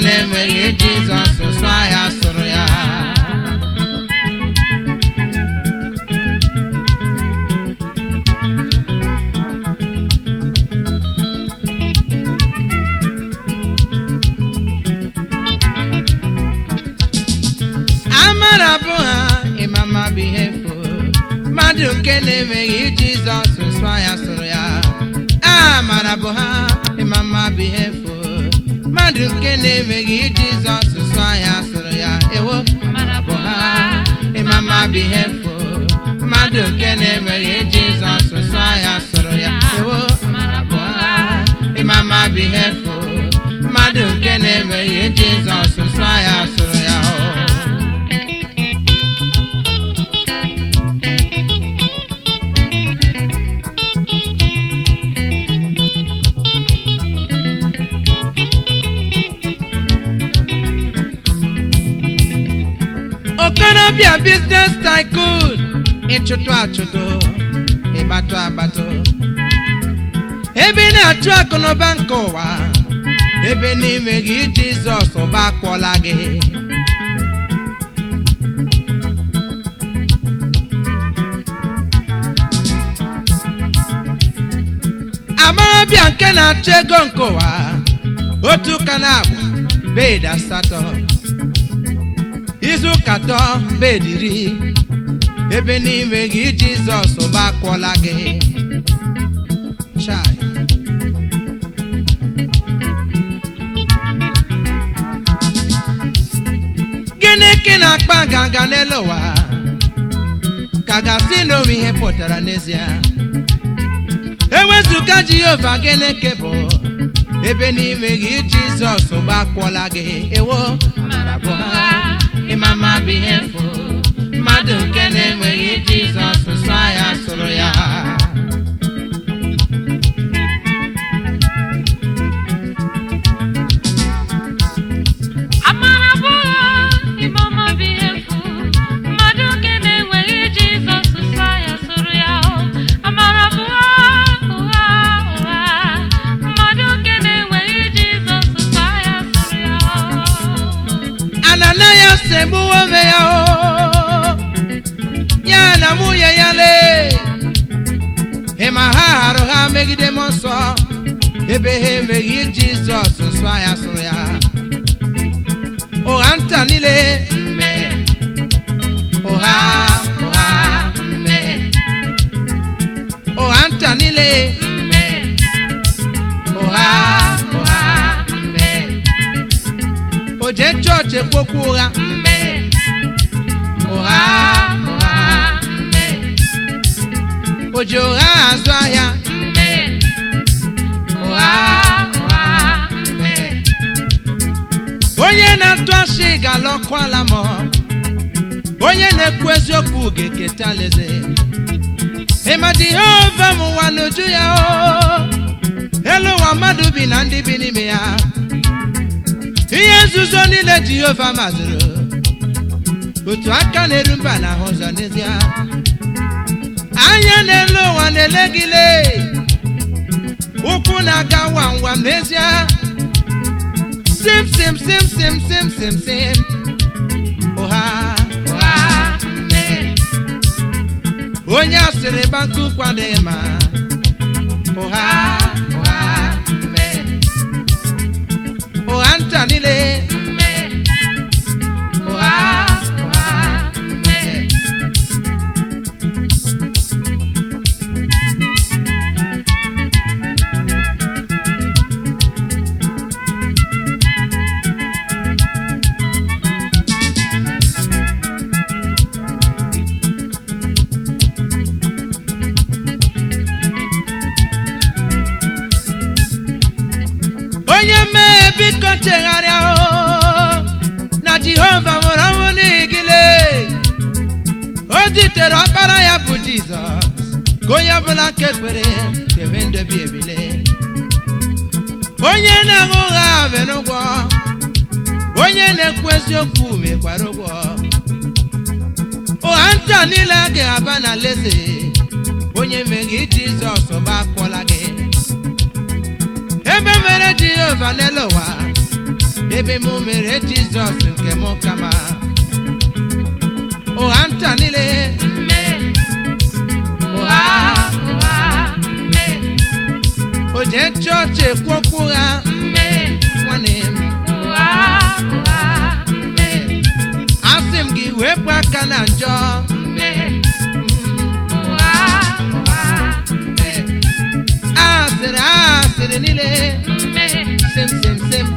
na-enweghị jizọs sụ ahịa sụrụ ya amara bụ ha ịmama bụ ihe efu mmadụ nke na-enweghị jizọs sụ ahịa sụrụ ya amara bụ ha ịmama bụ ihe efu mmadụ nke na-enweghị jizọs sụ ahịa sụrụ ya ewo Amara bụ ha ịmama bụ ihe efu mmadụ nke na-enweghị jizọs sụ ahịa sụrụ ya ewo Amara bụ ha ịmama bụ ihe efu mmadụ nke na-enweghị jizọs sụ ahịa sụrụ ya o okorobịa biznes tycoon ịchụtụ achụtụ ịgbatụ agbatụ ebe ị na-achụ akụnụba nke ụwa ebe n'ime gị jizọs ụba akwọla gị amarabịa nke na-achụ ego nke ụwa otu ụka na-abụ bed asatọ izu ụka atọ bed iri ebe n'ime gị jizọs ụba akwọla gị Chai. gịnị ka ị na-akpa nganga n'elu ụwa ka gasị na onwe ihe pụtara n'ezie ewezụga jehova gịnị ka bụ ebe n'ime gị jizọs gbakwọla gị ewo Amara bụ ha ịmama bụ ihe efu mmadụ nke na-enweghị jizọs sụ ya sụrụ ya Amara bụ ha ịmama bụ ihe efu mmadụ nke na-enweghị Jizọs sụsa ya sụrụ ya o Amara bụ ha ụgha ụgha mmadụ nke na-enweghị Jizọs sụsa ya sụrụ ya o ananayas egbuwo onwe ya o ya na nwunye ya lee ịma ha harụ ha megide m nsọ ebe ha emeghị jizọs nsọ ya sụrụ ya ụgha nta niile mme ụgha ụgha mme ụgha nta niile mme ụgha ụgha mme o jee chọọchị ekwokwu ụgha mme ụgha ụgha mme o ji ụgha azụ ahịa mme ụgha ụgha mme onye na-atụ asị ga-alọkwala m onye na-ekwu eziokwu ga-eketa alaeze ịma jehova m ụwa n'uju ya o elu ụwa mmadụ bi na ndị bi n'ime ya ihe nzuzo niile jehova mazụrụ otu aka na-eru mba na ahụ ụzọ n'ezie anya n'elu ụwa na-ele gị lee ụkwụ na-aga nwam nwam n'ezie sim sim sim sim sim sim sim ụha ụha mme onye asịrị banku kwadịghị ma ụha ụha mme ụgha nta niile mme ụgha ụgha mme onye mee biko chegharịa o na jehova nwere ọnwụ n'igile o zitere ọkpara ya bụ jizọs ka onye ọbụla nke kwere ga-enwe ndobi ebile onye na-aṅụ ụgha mere ụgwọ onye na-ekwu eziokwu mekwara ụgwọ ụgha nta niile a ga-aba na leze onye meghị jizọs ọba akwụọla gị ebe mere jehova n'elu ụwa ebe mụ mere jizọs nke mụ kama ụgha nta niile ụgha o jee chọọchị ekwu okwu ụgha nwanne m asị m gị wepụ aka na njọ asịrị asịrị niile sem sem sem